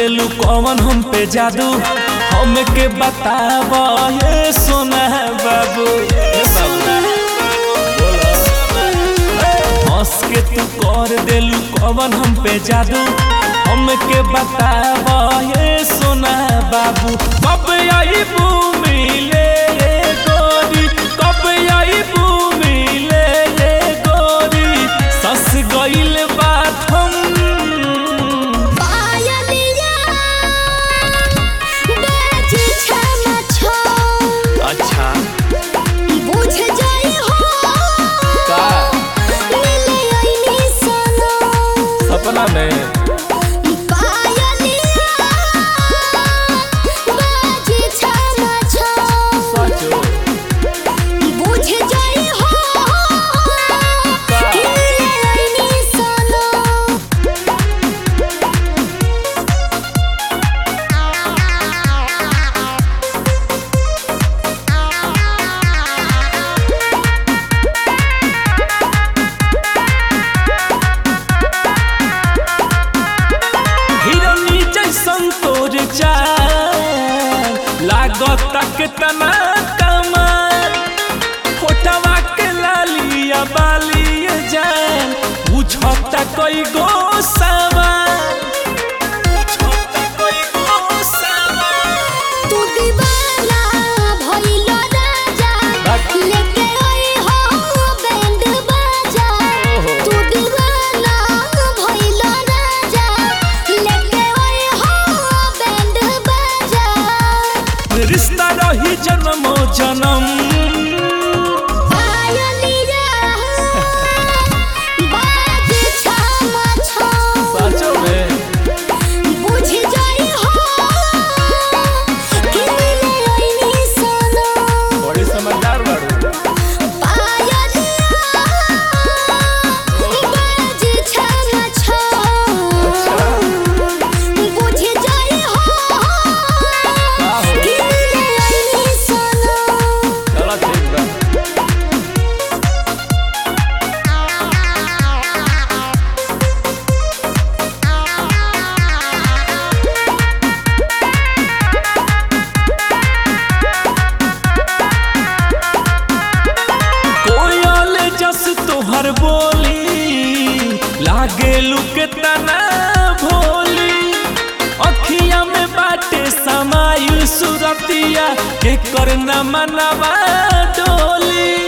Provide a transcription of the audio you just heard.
देलू कौन हम पे जादू हमके बताब ये सोना बाबू हे बाबू हंस के तू कर देलू कौन हम पे जादू हमके बताब ये सोना बाबू कब आई मिले गोरी कब आई मिले गोरी सस गइल बात हम पायलिया बेच छम छम अच्छा बुझ जाई हो का मिले आईनी सनम सपना में पायलिया बेच छम छम सचो बुझ जाई हो मिले आईनी सनम हिरनी जैसन तोर चाल लागत के तना कमाल फोटवा के लालिया बालिया जान बुझता कई गो सवाल बुझता कई गो सवाल तू दीवाना भइल राजा लेके आई हो बैंड बाजा तू दीवाना भइल राजा लेके आई हो बैंड बाजा रिश्ता रही जन्मो जन्म पायलिया बाज छम छम सचो में बुझ जाई हो कि मिले आईनी सनम बड़ी समझदार बाड़ू पायलिया बाज छम छम बुझ जाई हो का हो कि मिले आईनी सनम चलो ठीक बा कोयल जस तोहर बोली लागे लुके तना भोली अखिया में बाटे समायु सुरतिया के करना मनवा डोली